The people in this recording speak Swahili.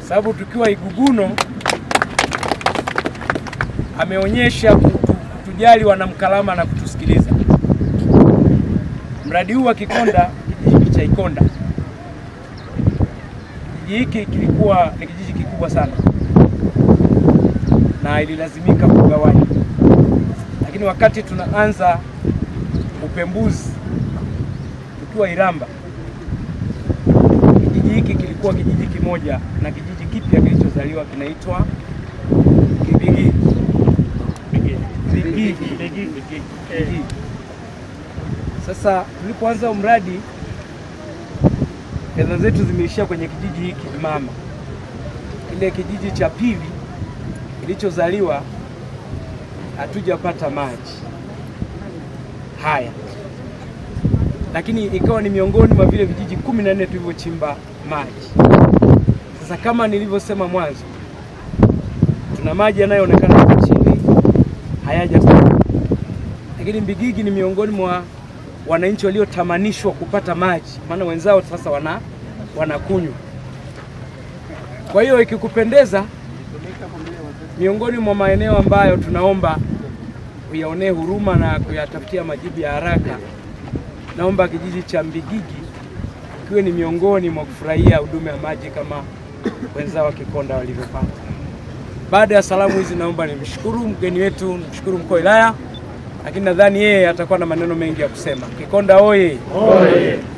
sababu tukiwa Iguguno ameonyesha kutu, kutujali wanamkalama na kutusikiliza. Mradi huu wa Kikonda, kijiji hiki cha Ikonda, kijiji hiki kilikuwa ni kijiji kikubwa sana na ililazimika kugawanya, lakini wakati tunaanza upembuzi tukiwa Iramba, kijiji hiki kilikuwa kijiji kimoja na kijiji kipya kilichozaliwa kinaitwa Kibigi. Bigigi. Bigigi. Sasa tulipoanza mradi fedha zetu zimeishia kwenye kijiji hiki mama. Kile kijiji cha pili kilichozaliwa hatujapata maji haya, lakini ikawa ni miongoni mwa vile vijiji kumi na nne tulivyochimba maji. Sasa kama nilivyosema mwanzo, tuna maji yanayoonekana huko chini hayajatoka, lakini Mbigigi ni miongoni mwa wananchi waliotamanishwa kupata maji, maana wenzao sasa wana wanakunywa. Kwa hiyo ikikupendeza, miongoni mwa maeneo ambayo tunaomba kuyaonee huruma na kuyatafutia majibu ya haraka, naomba kijiji cha Mbigigi kiwe ni miongoni mwa kufurahia huduma ya maji kama wenzao wa Kikonda walivyopata. Baada ya salamu hizi, naomba nimshukuru mgeni wetu, nimshukuru mkuu wa wilaya, lakini nadhani yeye atakuwa na maneno mengi ya kusema. Kikonda oye! Oye!